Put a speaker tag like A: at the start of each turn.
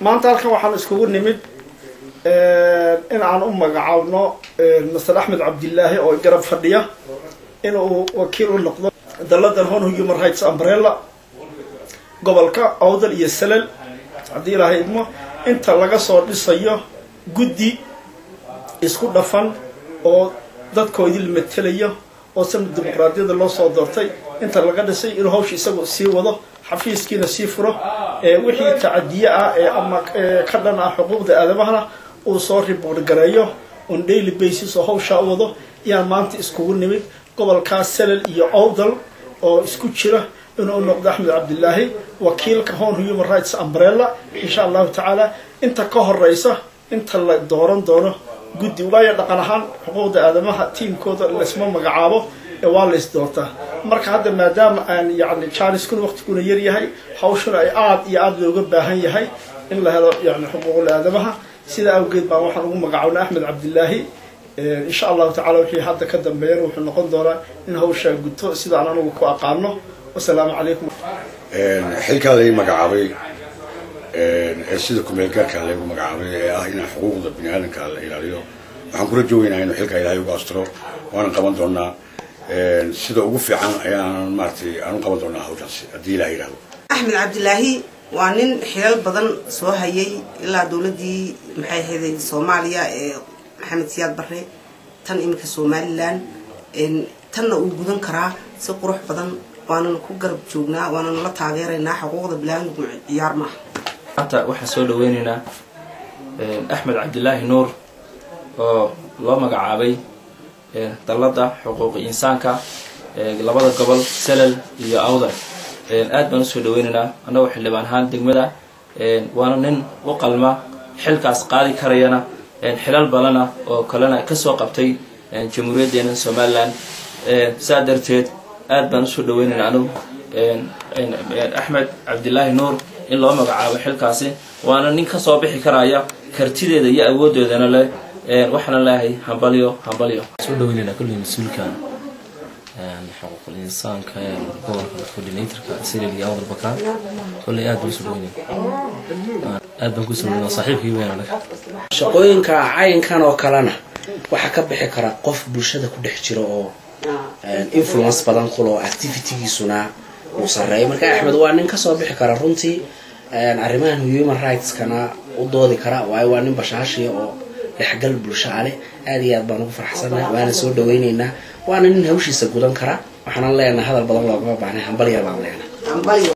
A: maanta halkan waxaan iskugu nimid in aan u magacaabno master axmed cabdilaahi oo garab fadhiya inuu wakiil u noqdo daladan hon human rights umbrella gobolka awdal iyo salal haddii ilaahay idmo inta laga soo dhisayo guddi isku dhafan oo dadkoodii la matelayo oo sana dimuqraadiyada loo soo doortay inta laga dhisay inuu hawsha isagu sii wado xafiiskiina sii furo wixii tacadiye ah ee ama ka dhan ah xuquuqda aadamahana uu soo riboort gareeyo on daily basis oo hawshaa u wado iyaan maanta iskugu nimid gobolkaas salal iyo owdal oo isku jira inuu noqdo axmed cabdilaahi wakiilka hon human rights umbrella insha allahu tacaala inta ka horeysa inta la dooran doono guddi waayo dhaqan ahaan xuquuqda aadamaha tiimkooda laysma magacaabo ee waa lays doortaa marka hadda maadaama aan yani janiskuna waqtiguna yar yahay hawshuna ay aada iyo aada looga baahan yahay in la helo yani xuquuqul aadamaha sidaa awgeed baan waxaan ugu magacaabnay axmed cabdilaahi insha allahu tacala wixii hadda ka dambeeyana wuxuu noqon doonaa in hawshaa guto sidaan anugu ku aqaano wasalaamu calaykum
B: xilkaa lay magacaabay ee sida kumeelgaarka laygu magacaabay ee ah inaan xuquuqda bini aadamka la ilaaliyo waxaan kula joogaynaa inuu xilkaa ilaahay ugu astiro waanan qaban doonaa sida ugu fiican ayaan maaratay aan u qaban doonaa hawshaasi haddii ilaha yidhahdo
C: axmed cabdilaahi waa nin xilal badan soo hayay ilaa dowladii maxay ahayday soomaaliya ee maxamed siyaad barre tan iminka somalilan tanna uu gudan karaa si qurux badan waanana ku garab joognaa waanana la taageeraynaa xuquuqda bilaadamku ciyaar maaha
D: maanta waxaan soo dhaweyneynaa axmed cabdilaahi nuur oo loo magacaabay dalladda xuquuqi insaanka labada gobol salal iyo awdal aad baan usoo dhaweyneynaa annagoo xildhibaan ahaan degmada waana nin u qalma xilkaas qaadi karayana xilal badana oo kalena kasoo qabtay jamhuuriyaddeena somalilan saa darteed aad baan usoo dhaweyneynaa anigu axmed cabdilaahi nuur in loo magacaabo xilkaasi waana nin kasoo bixi karaya kartideeda iyo awoodeedana leh waxaana leeyahay hambalyo hambalyo
E: soo dhaweynayna kulley mas-uulka xuquuqul insaanka ee gobolka coordinatorka silil iyo awdal bakaan kolley aad baan usoo dhaweynaya aad baan kusoo dhaweynaya saaxiibkii weyn anaga
F: shaqooyinka caynkan oo kalena waxaa ka bixi kara qof bulshada ku dhex jira oo influence badan kulo activitygiisuna uu sareeyo marka axmed waa nin kasoo bixi kara runtii arrimahan human rightskana u doodi kara waayo waa nin bashaashiya oo dhexgal bulsho a leh aad iyo aad baan ugu faraxsannahay waana soo dhaweyneynaa waana nin hawshiisa gudan kara waxaana leenahay hadal badan loogama baahnay hambalya baan leenahay